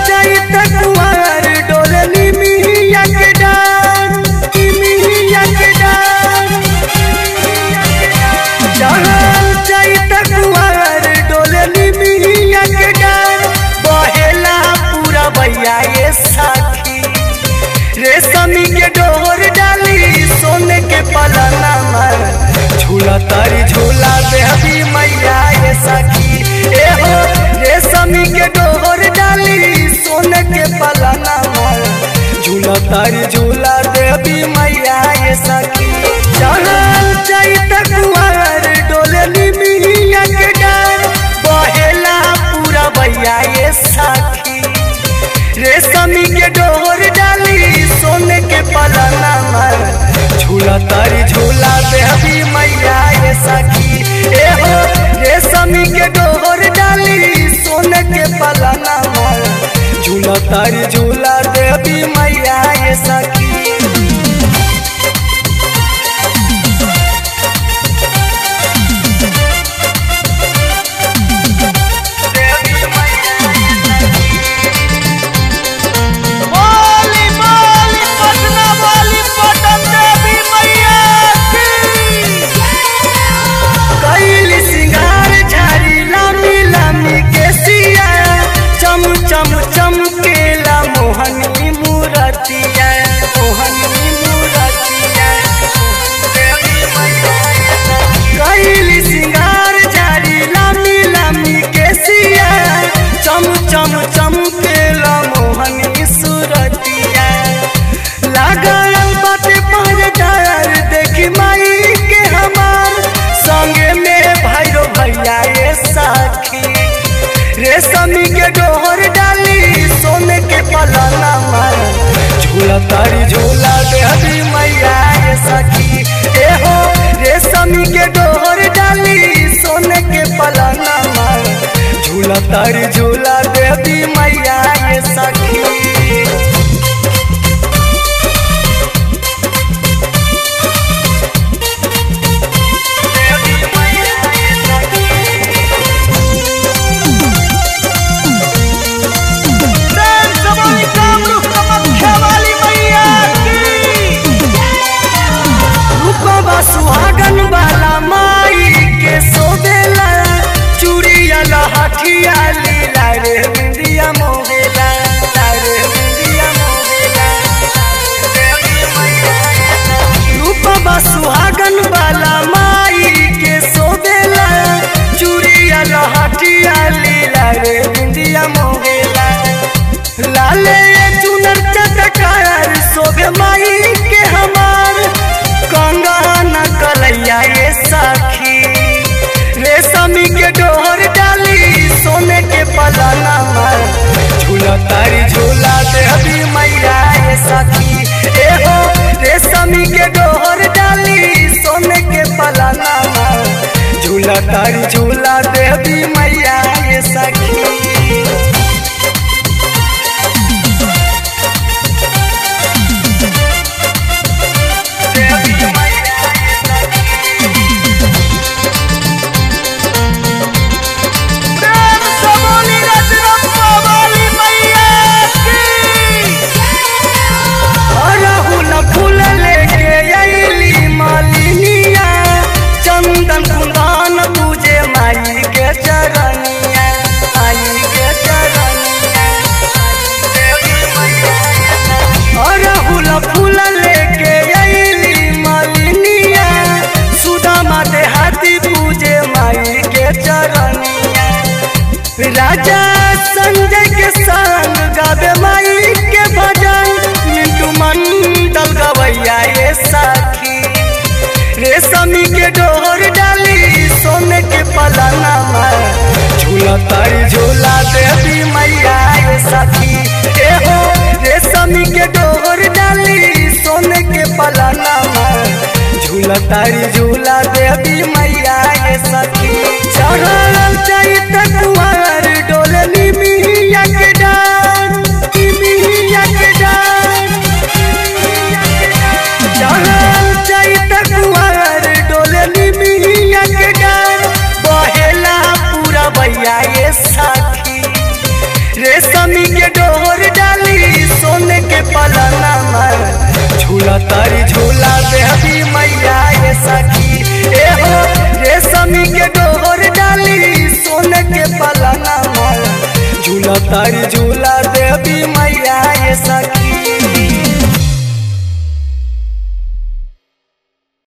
चैत कुंवर डोलनी मिया के डार मिया के डार चढ़ल चैत कुंवर डोलनी मिया के डार बहेला पूरा भैया ये साथी रेशमी के डोर डाली सोने के पलना मर झूला तारी झूला देहबी मैया ये सखी ए हो रेशमी के डोर डाली सोने के पलना मर झूला तारी झूला देहबी मैया ये सखी चढ़ल चैत कुंवर डोलनी मिया के डार बहेला पूरा भैया ये साथी रेशमी के डोर डाली सोने के पलना मर झूला तारी झूला देहबी मैया ये सखी ए हो रेशमी के डोर डाली सोने के पलना मर झूला तारी झूला देहबी मैया ये सखी बोली बोली पटना वाली पटन देवी मैया की कैली सिंगार झाड़ी लामी लामी के सिया चम चम चमकेला मोहनी मूरतिया मोहनी मूरतिया कैली सिंगार झाड़ी लामी लामी के सिया चम चम चमकेला मोहनी सूरतिया लागल बाटे पहरेदार देखी माई के हमार संगे में भाइरो भैया ये साखी रेशमी के डोर डाली सोने के पलना मार झूला तारी झूला देहबी मैया ये सखी ए हो रेशमी के डोर डाली सोने के पलना मार झूला तारी झूला देहबी मैया ये सखी देव सवारी कामरूप कामाख्या वाली मैया की रूपवा सुहागन वाला माई के सोबेला चूड़िया लहठिया लीला रे बिंदिया मोहेला रे बिंदिया मोहेला रूपवा सुहागन वाला माई के सोबेला चूड़िया लहठिया लीला रे बिंदिया मोहेला लाले चुनर चटकार शोभे माई के हमार कंगन कलैया ये साखी रेशमी के डोर डाली सोने के पलना मर झूला तारी झूला देहबी मैया ये साखी ए हो रेशमी के डोर डाली सोने के पलना मर झूला तारी झूला देहबी मैया ये सखी देव सवारी रजरप्पा वाली मैया की अरहुल फूल लेके अइली मालिनिया चंदन कुंदन पूजे माई के चरनिया माई के चरनिया अरहुल फूल लेके अइली मालिनिया सुदामा देहाती पूजे माई के चरनिया राजा संजय के संग गावे माई के भजन मिंटू मंडल गवैया ये साखी रेशमी के डोर डाली सोने के पलना में झूला तारी झूला देवी मैया ये साखी ए हो रेशमी के डोर डाली सोने के पलना में झूला तारी झूला देवी मैया ये सखी चढ़ल चैत कुंवर डोलनी मिया के डार मिया के डार चढ़ल चैत कुंवर डोलनी मिया के डार बहेला पूरा भैया ये साखी रेशमी के डोर तारी झूला